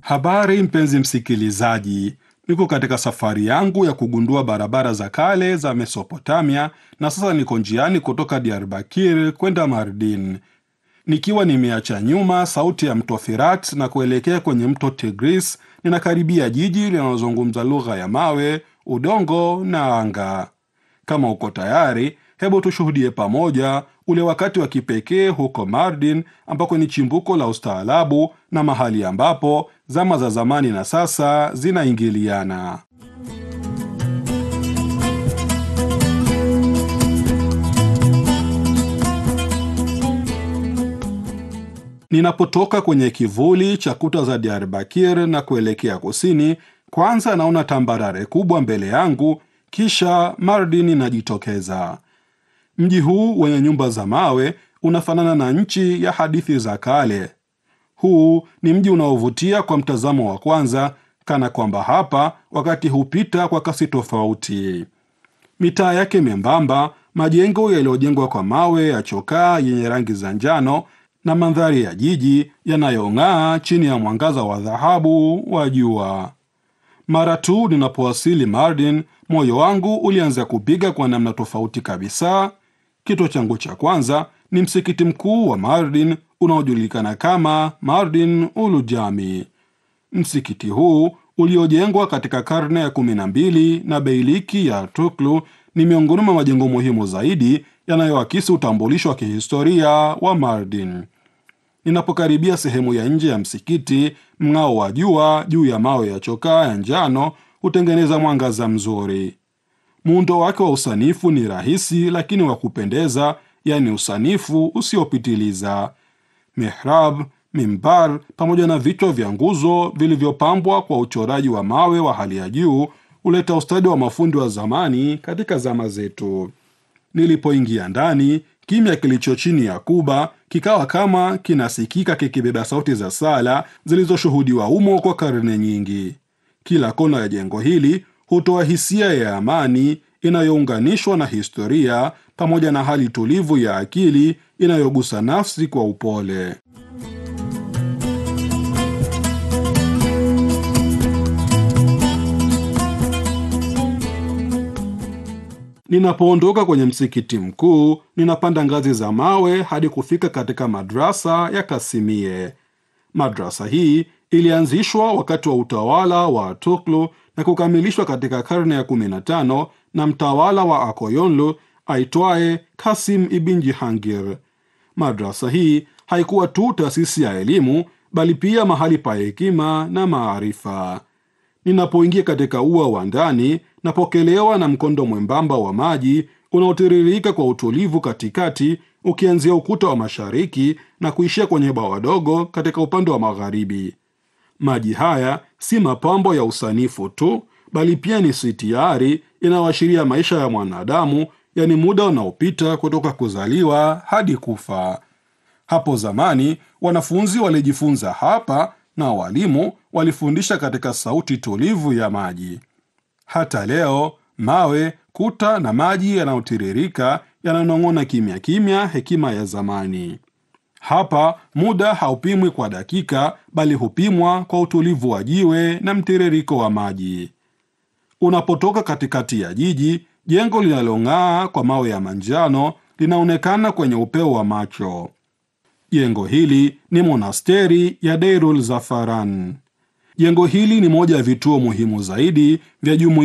Habari mpenzi msikilizaji, niko katika safari yangu ya kugundua barabara za kale za Mesopotamia na sasa niko njiani kutoka Diyarbakir kwenda Mardin, nikiwa nimeacha nyuma sauti ya mto Firat na kuelekea kwenye mto Tigris. Ninakaribia jiji linalozungumza lugha ya mawe, udongo na anga. Kama uko tayari, hebu tushuhudie pamoja ule wakati wa kipekee huko Mardin, ambako ni chimbuko la ustaarabu na mahali ambapo zama za zamani na sasa zinaingiliana. Ninapotoka kwenye kivuli cha kuta za Diyarbakir na kuelekea kusini, kwanza naona tambarare kubwa mbele yangu, kisha Mardin inajitokeza. Mji huu wenye nyumba za mawe unafanana na nchi ya hadithi za kale. Huu ni mji unaovutia kwa mtazamo wa kwanza, kana kwamba hapa wakati hupita kwa kasi tofauti. Mitaa yake membamba, majengo yaliyojengwa kwa mawe ya chokaa yenye rangi za njano na mandhari ya jiji yanayong'aa chini ya mwangaza wa dhahabu wa jua. Mara tu ninapowasili Mardin, moyo wangu ulianza kupiga kwa namna tofauti kabisa. Kituo changu cha kwanza ni msikiti mkuu wa Mardin unaojulikana kama Mardin Ulu Jami. Msikiti huu uliojengwa katika karne ya kumi na mbili na Beiliki ya Tuklu ni miongoni mwa majengo muhimu zaidi yanayoakisi utambulisho wa kihistoria wa Mardin. Ninapokaribia sehemu ya nje ya msikiti, mng'ao wa jua juu ya mawe ya chokaa ya njano hutengeneza mwangaza mzuri. Muundo wake wa usanifu ni rahisi lakini wa kupendeza, yaani usanifu usiopitiliza. Mihrab, mimbar pamoja na vichwa vya nguzo vilivyopambwa kwa uchoraji wa mawe wa hali ya juu huleta ustadi wa mafundi wa zamani katika zama zetu. Nilipoingia ndani, kimya kilicho chini ya kuba kikawa kama kinasikika kikibeba sauti za sala zilizoshuhudiwa humo kwa karne nyingi. Kila kona ya jengo hili hutoa hisia ya amani inayounganishwa na historia pamoja na hali tulivu ya akili inayogusa nafsi kwa upole. Ninapoondoka kwenye msikiti mkuu, ninapanda ngazi za mawe hadi kufika katika madrasa ya Kasimie. Madrasa hii ilianzishwa wakati wa utawala wa Tuklu na kukamilishwa katika karne ya 15 na mtawala wa Akoyonlu aitwaye Kasim ibn Jihangir. Madrasa hii haikuwa tu taasisi ya elimu bali pia mahali pa hekima na maarifa. Ninapoingia katika ua wa ndani, napokelewa na mkondo mwembamba wa maji unaotiririka kwa utulivu katikati, ukianzia ukuta wa mashariki na kuishia kwenye bwawa dogo katika upande wa magharibi. Maji haya si mapambo ya usanifu tu, bali pia ni sitiari inayoashiria maisha ya mwanadamu, yaani muda unaopita kutoka kuzaliwa hadi kufa. Hapo zamani wanafunzi walijifunza hapa na walimu walifundisha katika sauti tulivu ya maji. Hata leo mawe, kuta na maji yanayotiririka yananong'ona kimya kimya hekima ya zamani. Hapa muda haupimwi kwa dakika, bali hupimwa kwa utulivu wa jiwe na mtiririko wa maji. Unapotoka katikati ya jiji, jengo linalong'aa kwa mawe ya manjano linaonekana kwenye upeo wa macho. Jengo hili ni monasteri ya Deirul Zafaran. Jengo hili ni moja ya vituo muhimu zaidi vya jumuiya